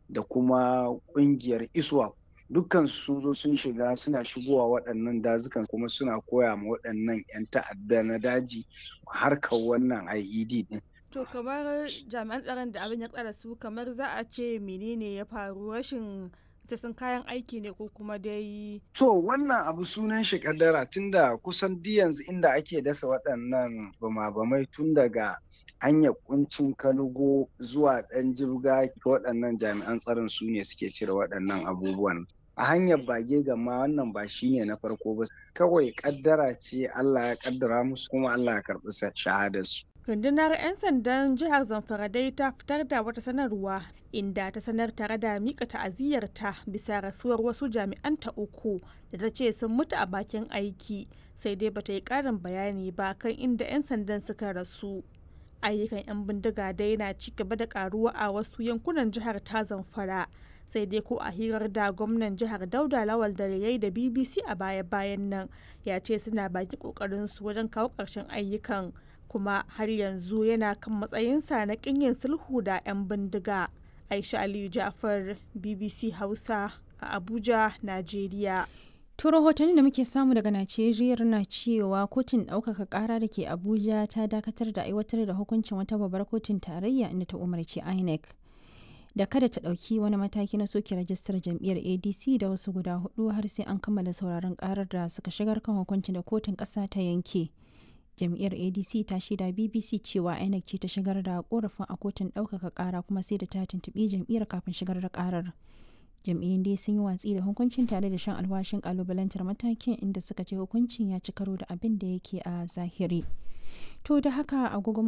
da kuma ƙungiyar iswap dukkan sun zo sun shiga suna shigowa waɗannan dazukan kuma suna koya ma waɗannan 'yan ta'adda na daji harkar wannan IED din. To kamar jami'an tsaron da abin ya tsara su kamar za a ce menene ya faru rashin sun kayan aiki ne ko kuma dai. To wannan abu sunan shi kaddara tunda kusan di yanzu inda ake dasa waɗannan bama-bamai tun daga hanyar kuncin kanugo zuwa ɗan jibga waɗannan jami'an tsaron su ne suke cire waɗannan abubuwan. a hanyar bage gama wannan ba shine na farko ba kawai kaddara ce Allah ya kaddara musu kuma Allah ya karɓi shahadarsu. rundunar 'yan sandan jihar zamfara dai ta fitar da wata sanarwa inda ta sanar tare da mika ta'aziyyarta bisa rasuwar wasu jami'anta uku da ta ce sun mutu a bakin aiki sai dai bata yi karin bayani ba kan inda 'yan sandan suka rasu ayyukan 'yan bindiga dai na ci gaba da karuwa a wasu yankunan jihar ta zamfara sai dai ko a hirar da gwamnan jihar dauda lawal da yayi da bbc a baya-bayan nan ya ce suna baki kokarin su wajen kawo ƙarshen ayyukan kuma har yanzu yana kan matsayinsa na yin sulhu da 'yan bindiga aisha aliyu jafar bbc hausa a abuja najeriya To rahotanni da muke samu daga Najeriya na cewa kotun ɗaukaka ƙara da ke Abuja ta dakatar da aiwatar da hukuncin wata babbar kotun tarayya inda ta umarci INEC da kada ta ɗauki wani mataki na soke rajistar jam'iyyar ADC da wasu guda hudu har sai an kammala sauraron ƙarar da suka shigar kan hukuncin da kotun ƙasa ta yanke. Jam'iyyar ADC ta shaida BBC cewa INEC ce ta shigar da korafin a kotun ɗaukaka ƙara kuma sai da ta tuntuɓi jam'iyyar kafin shigar da ƙarar. jam'iyyun dai sun yi watsi da hukuncin tare da shan alwashin kalubalantar matakin inda suka ce hukuncin ya ci karo da abin da yake a zahiri to da haka agogo